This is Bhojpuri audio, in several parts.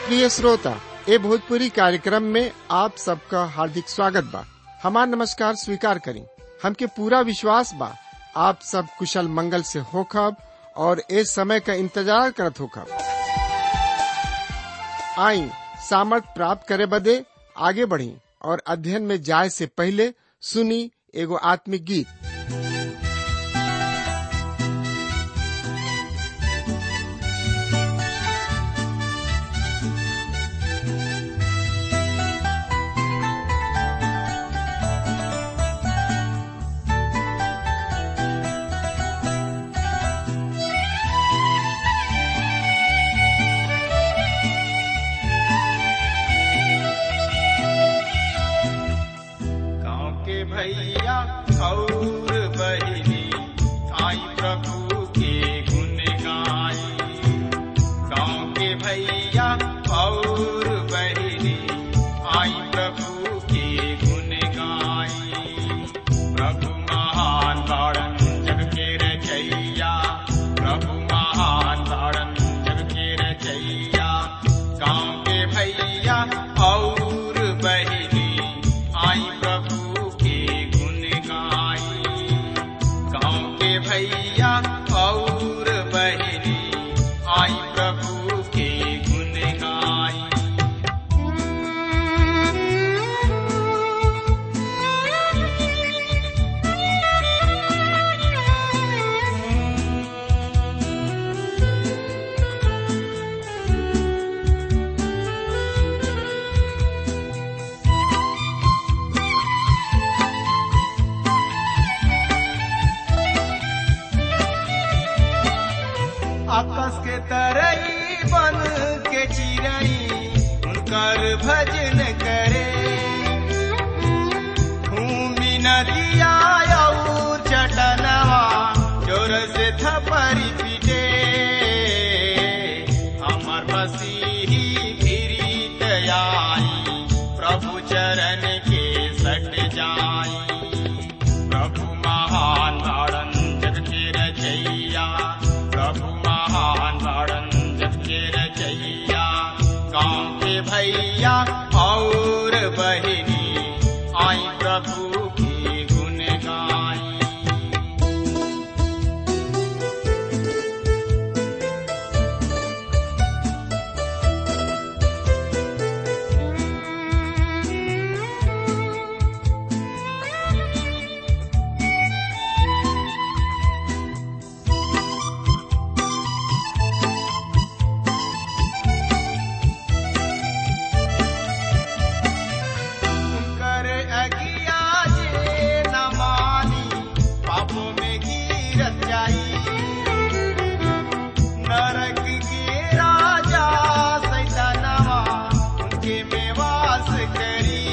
प्रिय श्रोता ए भोजपुरी कार्यक्रम में आप सबका हार्दिक स्वागत बा हमार नमस्कार स्वीकार करी हमके पूरा विश्वास बा आप सब कुशल मंगल से होखब और ए समय का इंतजार करत होखब आई सामर्थ प्राप्त करे बदे आगे बढ़ी और अध्ययन में जाए से पहले सुनी एगो आत्मिक गीत गाँव के भैया और बहिनी आई प्रभु के गुण गाई गाँव के भैया और बहिनी आई प्रभु के गुण गाई प्रभु महान तारण जग के रचैया प्रभु महान तारण जग के रचैया गाँव के भैया और बहिनी आई प्रभु के गुण गाई गाँव के भैया और बहिनी आई प्रभु के गुण गाई आकाश के तरई बन के चिरई उनकर भजन करे भूमि नदिया और चटनवा जोर से थपरी पीटे हमर मसीही फिरीत आई प्रभु चरण के सट जाई प्रभु महान तारण जग के रचैया प्रभु महान तारण जग के रचैया गाँव के भैया और बहिनी आई प्रभु की गुण गाई कर अगिया जे न मानी पापों में गिरत जाई नरक के राजा सैतानवा उनके में वास करी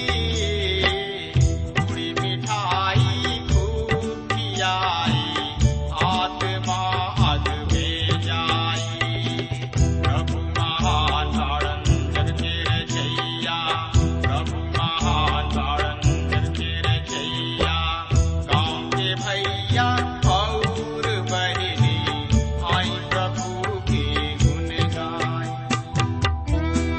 पूरी मिठाई खूब खियाई आत्मा अग में जाई प्रभु महान तारण जग के रचैया प्रभु महान तारण जग के रचैया गाँव के भैया और बहिनी आई प्रभु के गुण गाई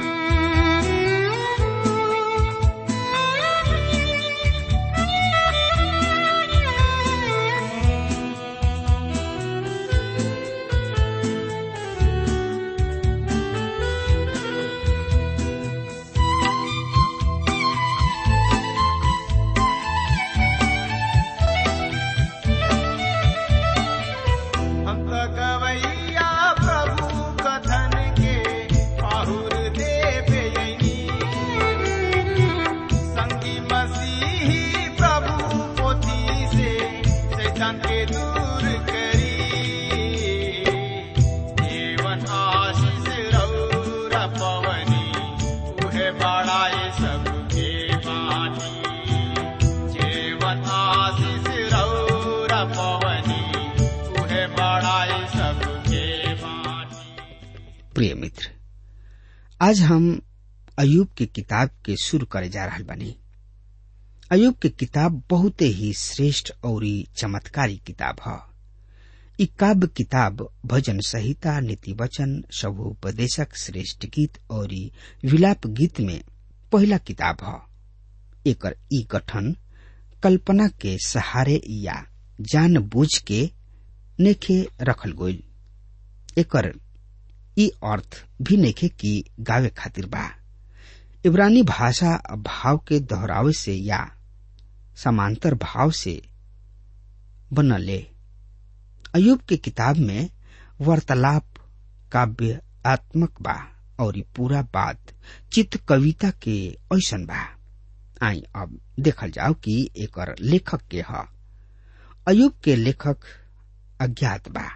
हम तो गवैया प्रभु कथन के पाहुर देव यनी संगी मसीही प्रभु पोथी से शैतान के दूर करी जीवन आशीष रौरा पवनी उहे बड़ाए सबके बानी जीवन आशीष रौरा पवनी उहे बड़ाए सबके बानी प्रिय मित्र आज हम अयूब के किताब के शुरू करे जा रहल बानी अयूब के किताब बहुते ही श्रेष्ठ और चमत्कारी किताब ह इ काव्य किताब भजन संहिता नीति वचन सबोपदेशक श्रेष्ठ गीत और विलाप गीत में पहला किताब ह एकर ई गठन कल्पना के सहारे या जान बूझ के नेखे रखल गईल एकर ई अर्थ भी नेखे कि गावे खातिर बा इब्रानी भाषा भाव के दोहरावे से या समांतर भाव से बनले अयुब के किताब में वार्तालाप काव्यात्मक बा और पूरा बात चित्त कविता के ऐसन बा आई अब देखल जाओ कि एकर लेखक के ह अयुब के लेखक अज्ञात बा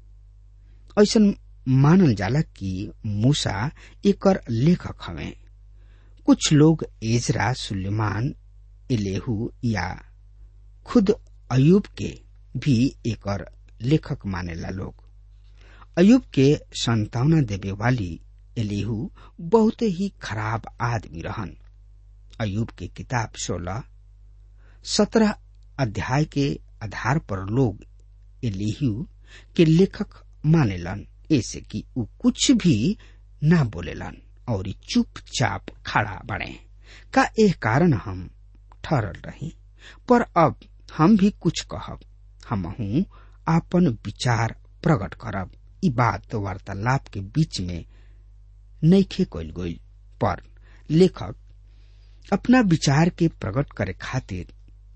ऐसन मानल जाला कि मूसा एकर लेखक हवे कुछ लोग एजरा सुलेमान इलेहू या खुद अयुब के भी एकर लेखक मानेला लोग अयुब के संतावना देवे वाली एलिहू बहुत ही खराब आदमी रहन अयुब के किताब सोलह सत्रह अध्याय के आधार पर लोग एलिहू के लेखक मानेलन ऐसे कि उ कुछ भी ना बोलेलन और चुपचाप खड़ा बने का एह कारण हम ठहरल रही पर अब हम भी कुछ कहब हमहू आपन विचार प्रकट करब ई बात वार्तालाप के बीच में नैखे कल गई पर लेखक अपना विचार के प्रकट करे खातिर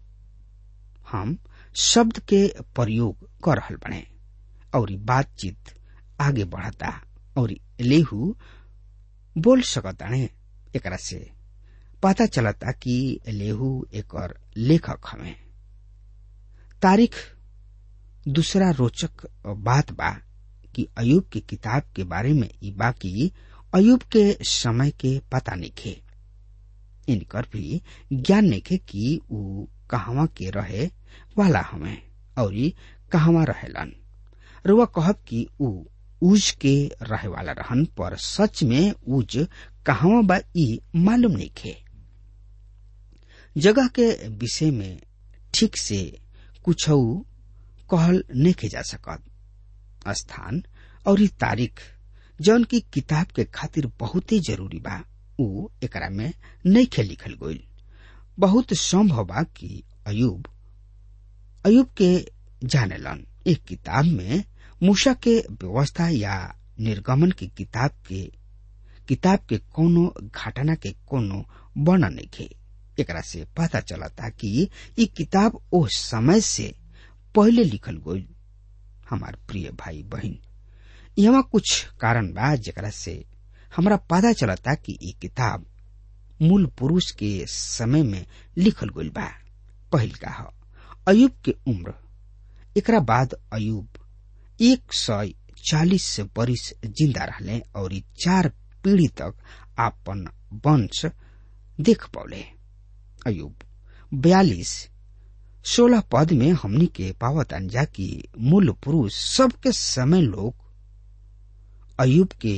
हम शब्द के प्रयोग कर रहल बने और बातचीत आगे बढ़ता और लेहू बोल सकताने एकरा से पता चलता कि लेहू एक लेखक हमें तारीख दूसरा रोचक बात बा कि अयुब की किताब के बारे में ई बाकी अयुब के समय के पता निखे इनकर भी ज्ञान निखे कि ऊ कहवा के रहे वाला हमें और कहवा रहेलन रुआ कहब कि ऊ उज के रहे वाला रहन पर सच में उज कहवा बा ई मालूम निखे जगह के विषय में ठीक से कुछ कहल नहीं जा सकत स्थान और ई तारीख जौन की किताब के खातिर बहुत ही जरूरी बा ऊ एकरा में नहीं खे लिखल गईल बहुत संभव बा कि अयुब अयुब के जानेलन एक किताब में मूसा के व्यवस्था या निर्गमन की किताब के किताब के कोनो घटना के कोनो वर्णन नहीं एकरा से पता चलता कि ई किताब ओ समय से पहले लिखल गईल हमार प्रिय भाई बहन यहाँ कुछ कारण बा जेकरा से हमरा पता चलता कि ई किताब मूल पुरुष के समय में लिखल गईल बा पहिल का ह अयुब के उम्र एकरा बाद अयुब एक सौ चालीस बरिस जिंदा रहले और चार पीढ़ी तक आपन वंश देख पौले अयुब बयालीस सोलह पद में हमनी के पावत अंजा की मूल पुरुष सबके समय लोग अयुब के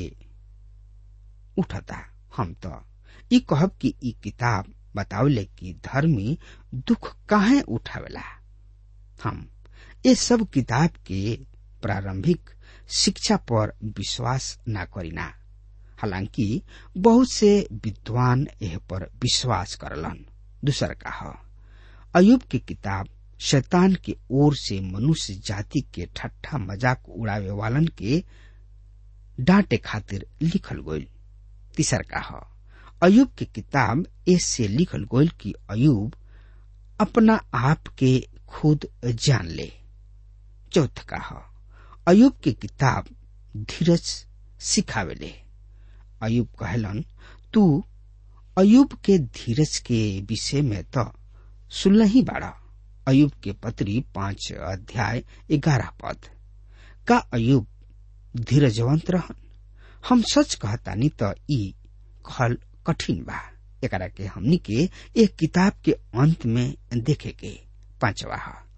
उठता हम तो ई कहब कि ई किताब बतावले कि धर्मी दुख काहे उठावेला हम ये सब किताब के प्रारंभिक शिक्षा पर विश्वास न करीना हालांकि बहुत से विद्वान यह पर विश्वास करलन दूसर का है अयुब की किताब शैतान के ओर से मनुष्य जाति के ठट्ठा मजाक उड़ावे वालन के डांटे खातिर लिखल गईल तीसर का है अयुब की किताब ऐसे लिखल गईल कि अयुब अपना आप के खुद जान ले चौथ का है अयुब की किताब धीरज सिखावेले अयुब कहलन तू अयुब के धीरज के विषय में तो सुन ही बाड़ा अयुब के पत्री पांच अध्याय ग्यारह पद का अयुब धीरजवंत रहन हम सच कहतानी तो ई कहल कठिन बा एकरा के हमनी के एक किताब के अंत में देखे के पांचवा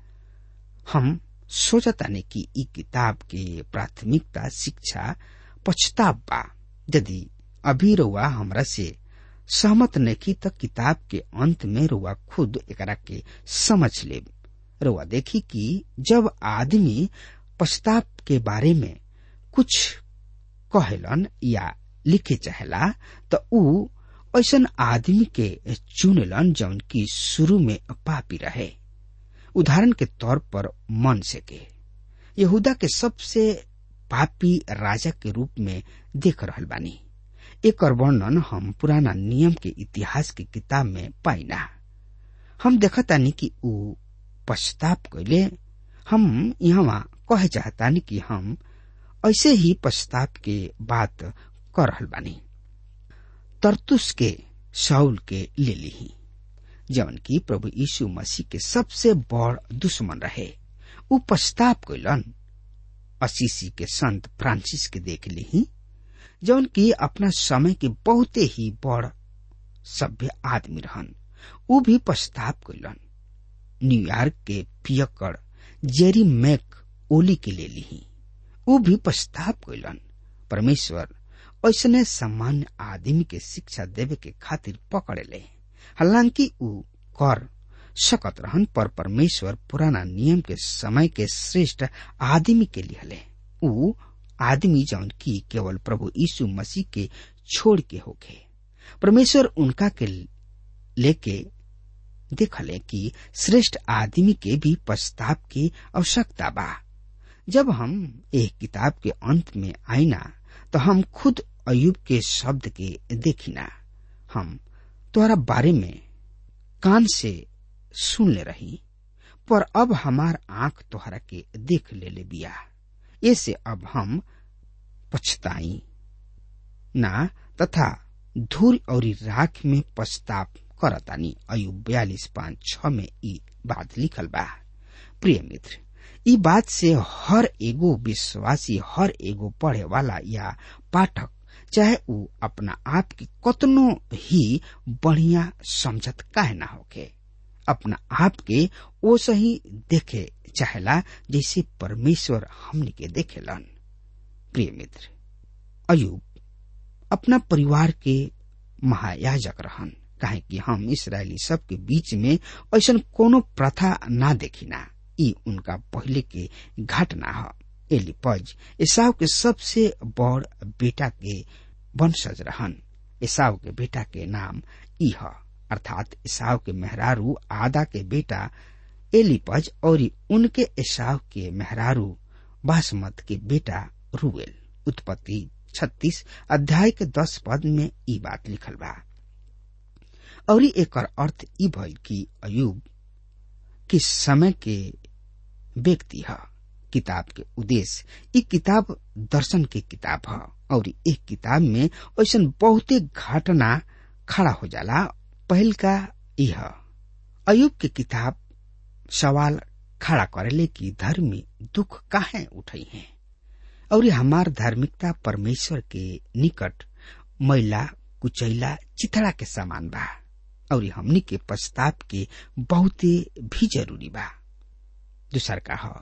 हम सोचतानी कि ई किताब के प्राथमिकता शिक्षा पछताव बा यदि अभी रुआ हमरा से सहमत नहीं तो किताब के अंत में रुआ खुद एकरा के समझ ले रुआ देखी कि जब आदमी पश्चाताप के बारे में कुछ कहेलन या लिखे चाहेला तो ऊ ऐसन आदमी के चुनेलन जौन की शुरू में पापी रहे उदाहरण के तौर पर मन से के यहूदा के सबसे पापी राजा के रूप में देख रहल बानी एक वर्णन हम पुराना नियम के इतिहास की किताब में पाइना हम देखतानी कि ऊ पश्चाताप कैले हम यहाँ कहे चाहतानी कि हम ऐसे ही पश्चाताप के बात कर रहल बानी तरतुस के शाउल के ले ली जवन की प्रभु यीशु मसीह के सबसे बड़ दुश्मन रहे ऊ पश्चाताप कैलन असीसी के संत फ्रांसिस के देख ली जौन की अपना समय के बहुते ही बड़ सभ्य आदमी रहन ऊ भी पश्चाताप कैलन न्यूयॉर्क के पियकड़ जेरी मैक ओली के ले ली ऊ भी पश्चाताप कैलन परमेश्वर ऐसने सामान्य आदमी के शिक्षा देवे के खातिर पकड़े ले हालांकि ऊ कर सकत रहन पर परमेश्वर पुराना नियम के समय के श्रेष्ठ आदमी के लिए ऊ आदमी जौन की केवल प्रभु यीशु मसीह के छोड़ के होके परमेश्वर उनका के लेके देखले कि श्रेष्ठ आदमी के भी पश्चाताप की आवश्यकता बा जब हम एक किताब के अंत में आईना तो हम खुद अयुब के शब्द के देखिना हम तुम्हारा बारे में कान से सुन ले रही पर अब हमार आंख तोहरा के देख ले ले बिया ऐसे अब हम पछताई ना तथा धूल और राख में पछताप करतानी अयुब बयालीस पांच छ में ई बात लिखल बा प्रिय मित्र ई बात से हर एगो विश्वासी हर एगो पढ़े वाला या पाठक चाहे ऊ अपना आप की कतनो ही बढ़िया समझत काहे ना होके अपना आप के ओ सही देखे चाहेला जैसे परमेश्वर हमने के देखेलन प्रिय मित्र अयुब अपना परिवार के महायाजक रहन काहे कि हम इसराइली सब के बीच में ऐसा कोनो प्रथा ना देखिना ई उनका पहले के घटना है एलिपज ईसाव के सबसे बड़ बेटा के वंशज रहन ईसाव के बेटा के नाम ई है अर्थात ईसाव के मेहरारू आदा के बेटा एलिपज और उनके ईसाव के मेहरारू बासमत के बेटा रूएल उत्पत्ति छत्तीस अध्याय के दस पद में ई बात लिखल बा और एक अर्थ ई भइल कि अयुब किस समय के व्यक्ति है किताब के उद्देश्य ई किताब दर्शन के किताब है और एक किताब में ऐसा बहुते घटना खड़ा हो जाला पहल का यह अयुब के किताब सवाल खड़ा करेले कि धर्मी दुख काहे उठई है और हमार धार्मिकता परमेश्वर के निकट मैला कुचैला चिथड़ा के समान बा और हमनी के पश्चाताप के बहुते भी जरूरी बा दूसर का ह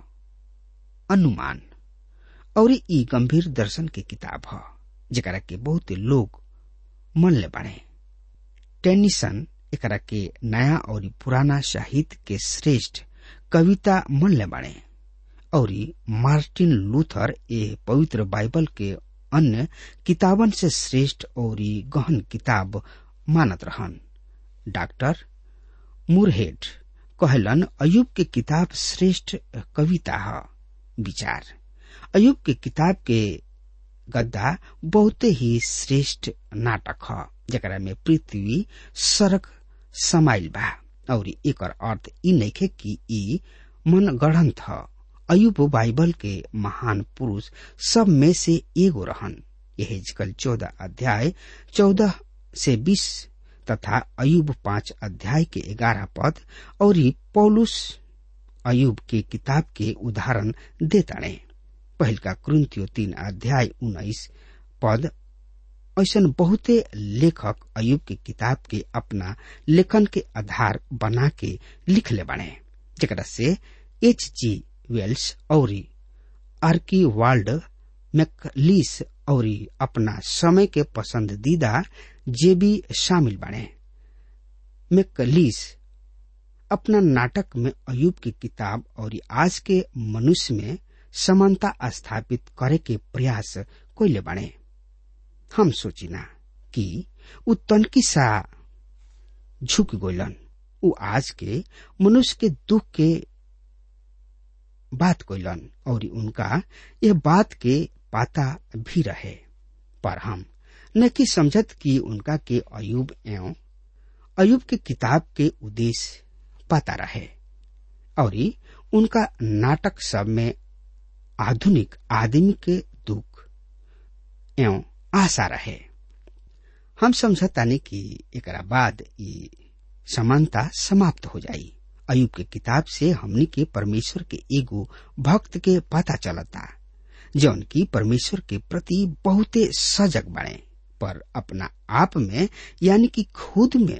अनुमान और ई गंभीर दर्शन के किताब ह जरा के बहुते लोग मन ले बाड़े टेनिसन एकरा के नया और पुराना साहित्य के श्रेष्ठ कविता मन ले बाड़े और मार्टिन लूथर ए पवित्र बाइबल के अन्य किताबन से श्रेष्ठ और गहन किताब मानत रहन डॉक्टर मुरहेड कहलन अयुब के किताब श्रेष्ठ कविता है विचार अयुब के किताब के गद्दा बहुते ही श्रेष्ठ नाटक है जरा में पृथ्वी सड़क समाइल बा और एक अर्थ ई नइखे कि ई मन गढ़ंत है अयुब बाइबल के महान पुरुष सब में से एगो रहन यह कल चौदह अध्याय चौदह से बीस तथा अयुब पांच अध्याय के ग्यारह पद और पौलुस अयुब के किताब के उदाहरण देताड़े पहल का क्रंथियो तीन अध्याय उन्नीस पद ऐसा बहुते लेखक अयुब के किताब के अपना लेखन के आधार बना के लिख ले बने जरा से एच जी वेल्स और आर्की वाल्ड मैकलीस और अपना समय के पसंदीदा जे भी शामिल बने मैकलीस अपना नाटक में अयुब की किताब और आज के मनुष्य में समानता स्थापित करे के प्रयास कोइले बने हम सोचिना कि उ तनकी सा झुक गइलन उ आज के मनुष्य के दुख के बात कइलन और उनका यह बात के पाता भी रहे पर हम न कि समझत कि उनका के अयुब एवं अयुब के किताब के उद्देश्य पता रहे और उनका नाटक सब में आधुनिक आदमी के दुख एवं आशा रहे हम समझतानी कि एकरा बाद ई समानता समाप्त हो जाई अयुब के किताब से हमनी के परमेश्वर के एगो भक्त के पता चलता जौन की परमेश्वर के प्रति बहुते सजग बने पर अपना आप में यानी कि खुद में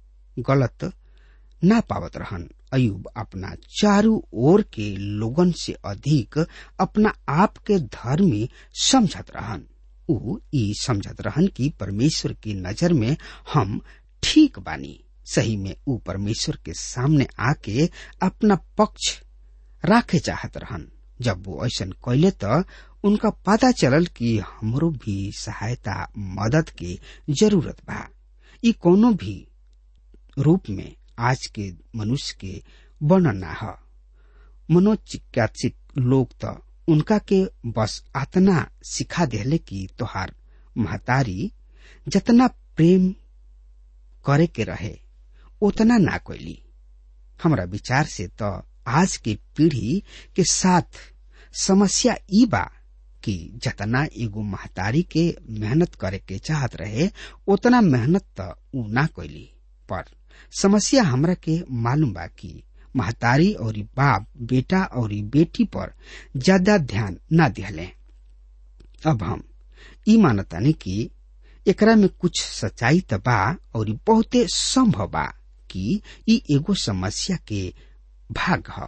गलत ना पावत रहन अयुब अपना चारू ओर के लोगन से अधिक अपना आप के धर्मी समझत रहन उ ई समझत रहन कि परमेश्वर की नजर में हम ठीक बानी सही में उ परमेश्वर के सामने आके अपना पक्ष राखे चाहत रहन जब वो ऐसा कैले त उनका पता चलल कि हमरो भी सहायता मदद के जरूरत बा ई कोनो भी रूप में आज के मनुष्य के वर्णन ना ह मनोचिकित्सक लोग त उनका के बस आतना सिखा देले कि तोहार महतारी जतना प्रेम करे के रहे उतना ना कोइली हमरा विचार से तो आज के पीढ़ी के साथ समस्या ई बा कि जतना एगो महतारी के मेहनत करे के चाहत रहे उतना मेहनत त उ ना कोइली पर समस्या हमरा के मालूम बा कि महतारी और बाप बेटा और बेटी पर ज्यादा ध्यान ना दिहले अब हम ई मानतानी कि एकरा में कुछ सच्चाई त बा और बहुते संभव बा कि ई एगो समस्या के भाग ह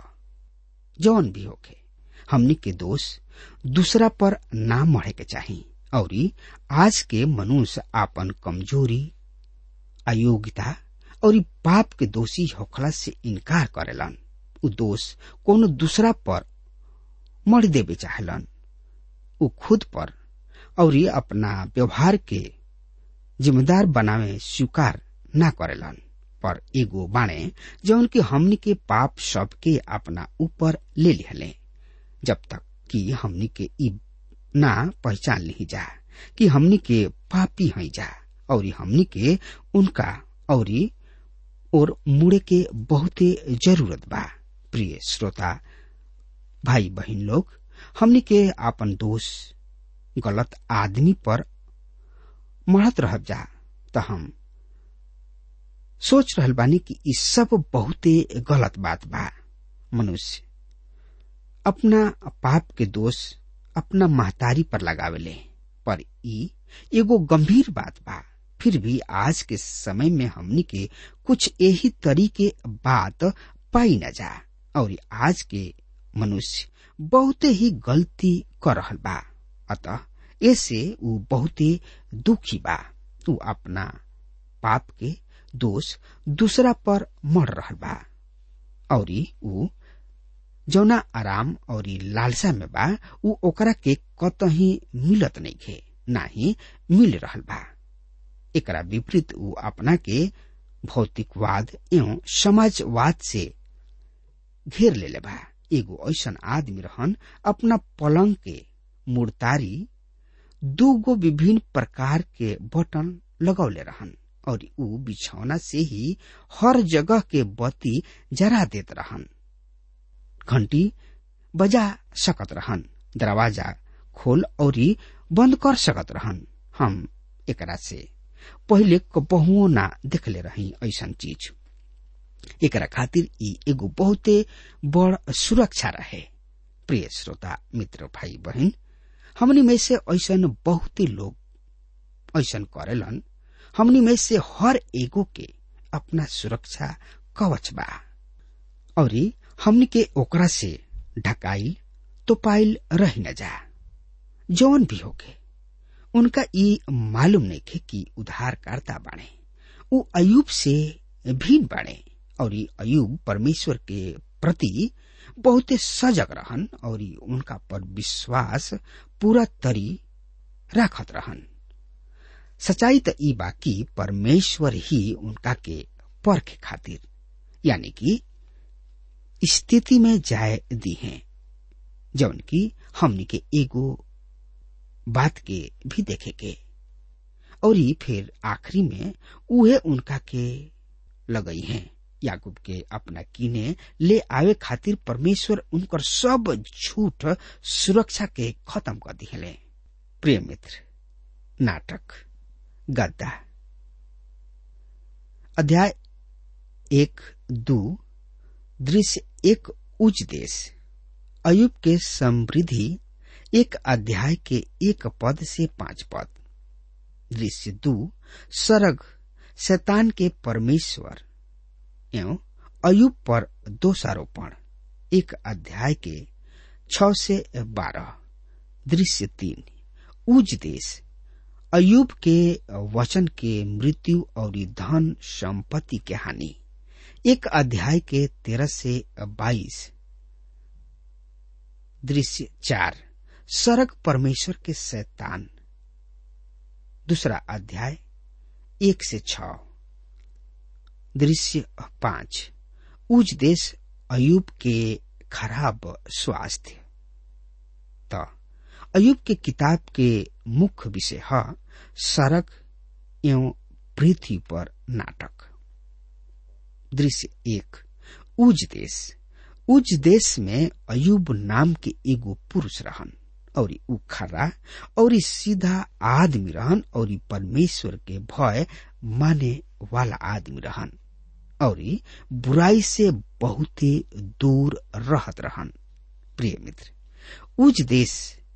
जौन भी होके हमनी के दोष दूसरा पर ना मढ़े के चाही और आज के मनुष्य आपन कमजोरी अयोग्यता और पाप के दोषी होखला से इनकार करेलन उ दोष कोनो दूसरा पर मर देवे चाहलन उ खुद पर और अपना व्यवहार के जिम्मेदार बनावे स्वीकार ना करेलन पर एगो बाणे जौन की हमनी के पाप सब के अपना ऊपर ले लिहले जब तक कि हमनी के ई ना पहचान ली जा कि हमनी के पापी हई जा और हमनी के उनका और और मुड़े के बहुते जरूरत बा प्रिय श्रोता भाई बहन लोग हमनी के आपन दोष गलत आदमी पर मढ़त रह जा त हम सोच रहल बानी कि ई सब बहुते गलत बात बा मनुष्य अपना पाप के दोष अपना महतारी पर लगावेले पर ई एगो गंभीर बात बा फिर भी आज के समय में हमनी के कुछ यही तरीके बात पाई न जा और आज के मनुष्य बहुते ही गलती कर रहल बा अतः ऐसे उ बहुते दुखी बा उ अपना पाप के दोष दूसरा पर मर रहल बा और उ जौना आराम और लालसा में बा उ ओकरा के कतही मिलत नहीं खे ना ही मिल रहल बा एकरा विपरीत उ अपना के भौतिकवाद एवं समाजवाद से घेर लेले बा एगो ऐसन आदमी रहन अपना पलंग के मुड़तारी दूगो विभिन्न प्रकार के बटन लगौले रहन और उ बिछौना से ही हर जगह के बत्ती जरा देत रहन घंटी बजा सकत रहन दरवाजा खोल और बंद कर सकत रहन हम एकरा से पहिले कबहुओ ना देखले रही ऐसन चीज एकरा खातिर ई एगो बहुते बड़ सुरक्षा रहे प्रिय श्रोता मित्र भाई बहन हमनी में से ऐसन बहुते लोग ऐसन करेलन हमनी में से हर एगो के अपना सुरक्षा कवच बा और हमनी के ओकरा से ढकाइल तो पाइल रह न जा जौन भी होके उनका ई मालूम नहीं खे कि उद्धारकर्ता बाणे उ अयुब से भिन्न बाणे और अयुब परमेश्वर के प्रति बहुते सजग रहन और उनका पर विश्वास पूरा तरी राखत रहन सच्चाई त ई बाकी परमेश्वर ही उनका के परख खातिर यानी कि स्थिति में जाय दी है जौन की हमनी के एगो बात के भी देखे के और फिर आखिरी में उहे उनका के लगई है याकूब के अपना किने ले आवे खातिर परमेश्वर उनकर सब झूठ सुरक्षा के खत्म कर दिले प्रिय मित्र नाटक गद्दा अध्याय एक दो दृश्य एक उच्च देश अयुब के समृद्धि एक अध्याय के एक पद से पांच पद दृश्य दो सरग शैतान के परमेश्वर एवं अयुब पर दोषारोपण एक अध्याय के छ से बारह दृश्य तीन उज देश अयुब के वचन के मृत्यु और धन संपत्ति के हानि एक अध्याय के तेरह से बाईस दृश्य चार सरग परमेश्वर के शैतान दूसरा अध्याय एक से छ दृश्य पांच उज देश अयुब के खराब स्वास्थ्य त अयुब के किताब के मुख्य विषय है सड़क एवं पृथ्वी पर नाटक दृश्य एक उज देश उज देश में अयुब नाम के एगो पुरुष रहन और उ खरा और सीधा आदमी रहन और परमेश्वर के भय माने वाला आदमी रहन और बुराई से बहुत दूर रहत रहन प्रिय मित्र उज देश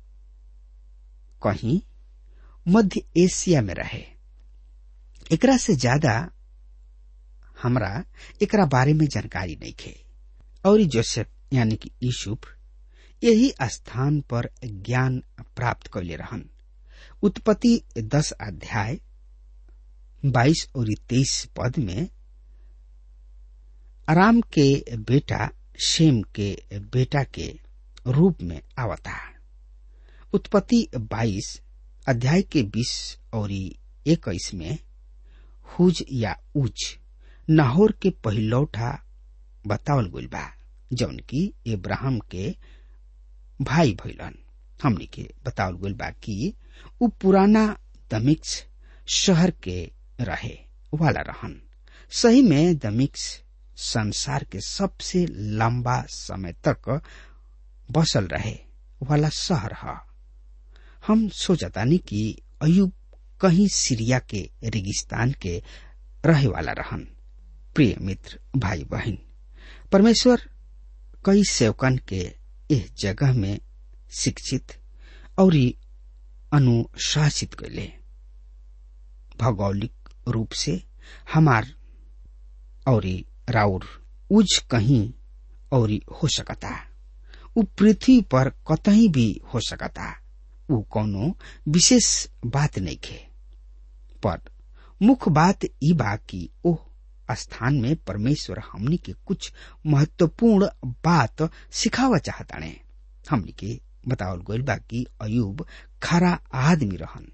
कहीं मध्य एशिया में रहे एकरा से ज्यादा हमरा एकरा बारे में जानकारी नहीं खे और जोसेफ यानी कि यूसुफ यही स्थान पर ज्ञान प्राप्त कैले रहन उत्पत्ति दस अध्याय बाईस और तेईस पद में आराम के बेटा शेम के बेटा के रूप में आवता उत्पत्ति बाईस अध्याय के बीस और इक्कीस में हुज या उज नाहौर के पहिलौठा बतावल गइल बा जौन की इब्राहिम के भाई भैलन हमनी के बतावल गइल बा कि उ पुराना दमिक्स शहर के रहे वाला रहन सही में दमिक्स संसार के सबसे लंबा समय तक बसल रहे वाला शहर है हम सोचतानी कि अयुब कहीं सीरिया के रेगिस्तान के रहे वाला रहन प्रिय मित्र भाई बहन परमेश्वर कई सेवकन के इस जगह में शिक्षित और अनुशासित कैले भौगोलिक रूप से हमार और राउर उज कहीं और हो सकता उ पृथ्वी पर कतही भी हो सकता उ कोनो विशेष बात नहीं खे पर मुख्य बात ई बा कि ओह स्थान में परमेश्वर हमनी के कुछ महत्वपूर्ण बात सिखावा चाहताने हमनी के बतावल गइल बा कि अयुब खरा आदमी रहन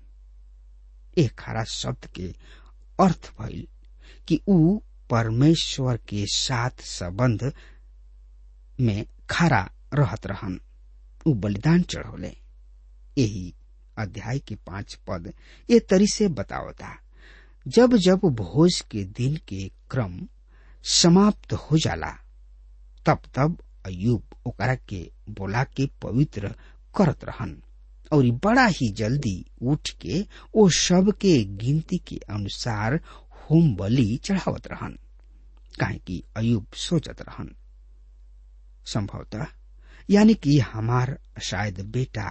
ए खरा शब्द के अर्थ भइल कि ऊ परमेश्वर के साथ संबंध में खरा रहत रहन ऊ बलिदान चढ़ौले यही अध्याय के पांच पद ये तरी से बतावता जब जब भोज के दिन के क्रम समाप्त हो जाला तब तब अयुब ओकरा के बोला के पवित्र करत रहन और बड़ा ही जल्दी उठ के ओ सब के गिनती के अनुसार होम बलि चढ़ावत रहन काहे कि अयुब सोचत रहन संभवतः यानी कि हमार शायद बेटा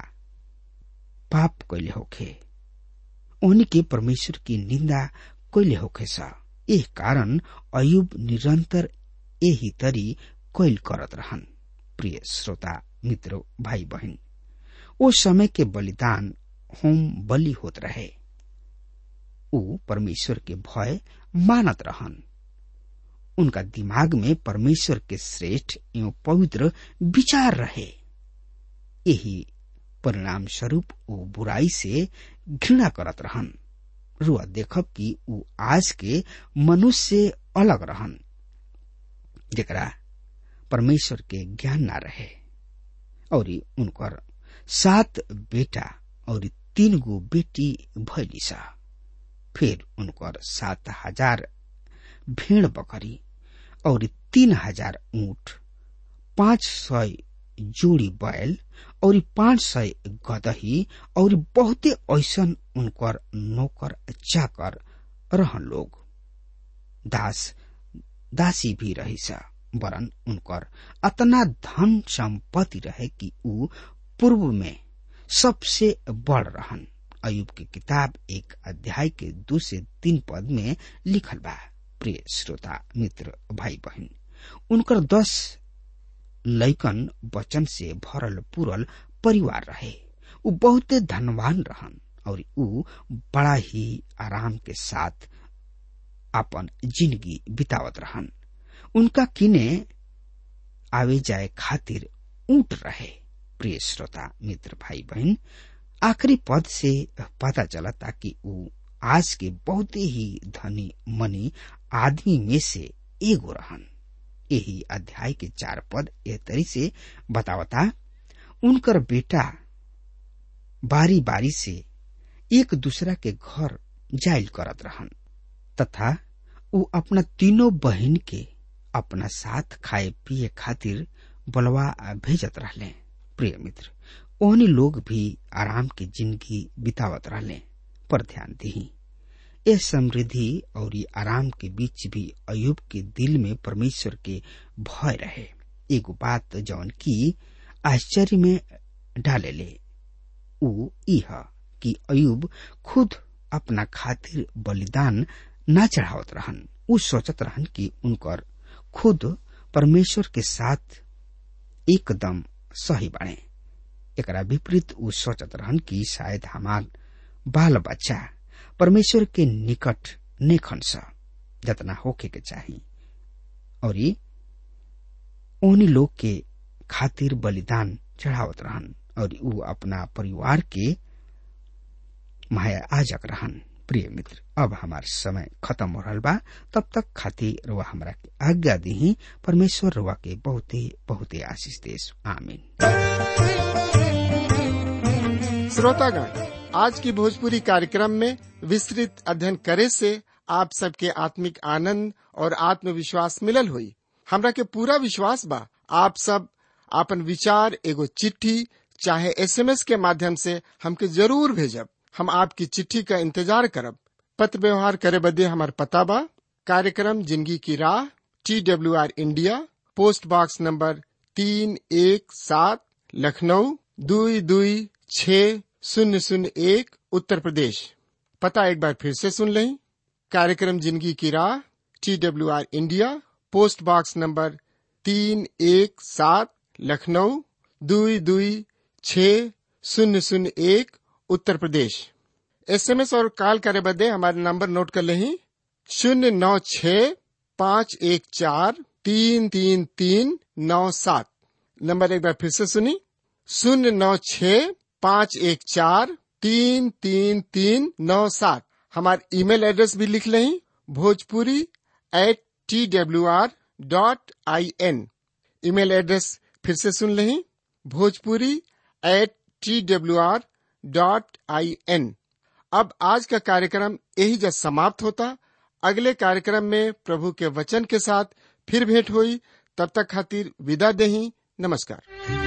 पाप कैले होखे उन्हीं के परमेश्वर की निंदा कैले होखे सा एह कारण अयुब निरंतर यही तरी कैल करत रहन प्रिय श्रोता मित्र भाई बहन ओ समय के बलिदान होम बलि होत रहे ऊ परमेश्वर के भय मानत रहन उनका दिमाग में परमेश्वर के श्रेष्ठ एवं पवित्र विचार रहे यही परिणाम स्वरूप वो बुराई से घृणा करत रहन रुआ देखब कि ऊ आज के मनुष्य से अलग रहन जरा परमेश्वर के ज्ञान ना रहे और उनकर सात बेटा और तीन गो बेटी भैली सा फिर उनकर सात हजार भेड़ बकरी और तीन हजार ऊंट पांच सौ जोड़ी बैल और पांच सौ गदही और बहुते ऐसन उनकर नौकर चाकर रहन लोग दास दासी भी रही सा वरन उनकर अतना धन संपत्ति रहे कि ऊ पूर्व में सबसे बड़ रहन अयुब की किताब एक अध्याय के दो से तीन पद में लिखल बा प्रिय श्रोता मित्र भाई बहन उनकर दस लैकन वचन से भरल पूरल परिवार रहे ऊ बहुते धनवान रहन और ऊ बड़ा ही आराम के साथ अपन जिंदगी बितावत रहन उनका किने आवे जाए खातिर ऊंट रहे प्रिय श्रोता मित्र भाई बहन आखिरी पद से पता चलता कि ऊ आज के बहुते ही धनी मनी आदमी में से एगो रहन यही अध्याय के चार पद ए तरी से बतावता उनकर बेटा बारी बारी से एक दूसरा के घर जाइल करत रहन तथा ऊ अपना तीनों बहन के अपना साथ खाए पिए खातिर बलवा भेजत रहले प्रिय मित्र ओहनी लोग भी आराम की जिंदगी बितावत रहले पर ध्यान दी ये समृद्धि और ये आराम के बीच भी अयुब के दिल में परमेश्वर के भय रहे एगो बात जौन की आश्चर्य में डाले ले ऊ इह कि अयुब खुद अपना खातिर बलिदान न चढ़ावत रहन ऊ सोचत रहन कि उनकर खुद परमेश्वर के साथ एकदम सही बने एकरा विपरीत ऊ सोचत रहन कि शायद हमार बाल बच्चा परमेश्वर के निकट नेखन स जतना होके के चाही और ओनी लोग के खातिर बलिदान चढ़ावत रहन और ऊ अपना परिवार के माया आजक रहन प्रिय मित्र अब हमार समय खत्म हो रहा बा तब तक खातिर रुआ हमरा के आज्ञा दी परमेश्वर रुआ के बहुते बहुते आशीष देश आमीन श्रोतागण आज की भोजपुरी कार्यक्रम में विस्तृत अध्ययन करे से आप सबके आत्मिक आनंद और आत्मविश्वास मिलल हुई हमरा के पूरा विश्वास बा आप सब आपन विचार एगो चिट्ठी चाहे एसएमएस के माध्यम से हमके जरूर भेजब हम आपकी चिट्ठी का इंतजार करब पत्र व्यवहार करे बदे हमार पता बा कार्यक्रम जिंदगी की राह T W R India post box number तीन एक सात लखनऊ दुई दुई छ शून्य शून्य एक उत्तर प्रदेश पता एक बार फिर से सुन लें कार्यक्रम जिंदगी की राह T W R India post box number तीन एक सात लखनऊ दुई दुई छ शून्य शून्य एक उत्तर प्रदेश एसएमएस और कॉल करे बदे हमारे नंबर नोट कर लें शून्य नौ छ पाँच एक चार तीन तीन तीन नौ सात नंबर एक बार फिर से सुनी शून्य नौ छ पाँच एक चार तीन तीन तीन नौ सात हमारे ईमेल एड्रेस भी लिख लें Bhojpuri at T W R dot I N email address फिर से सुन लें Bhojpuri at T W R dot I N अब आज का कार्यक्रम यही जब समाप्त होता अगले कार्यक्रम में प्रभु के वचन के साथ फिर भेंट हुई तब तक खातिर विदा देही नमस्कार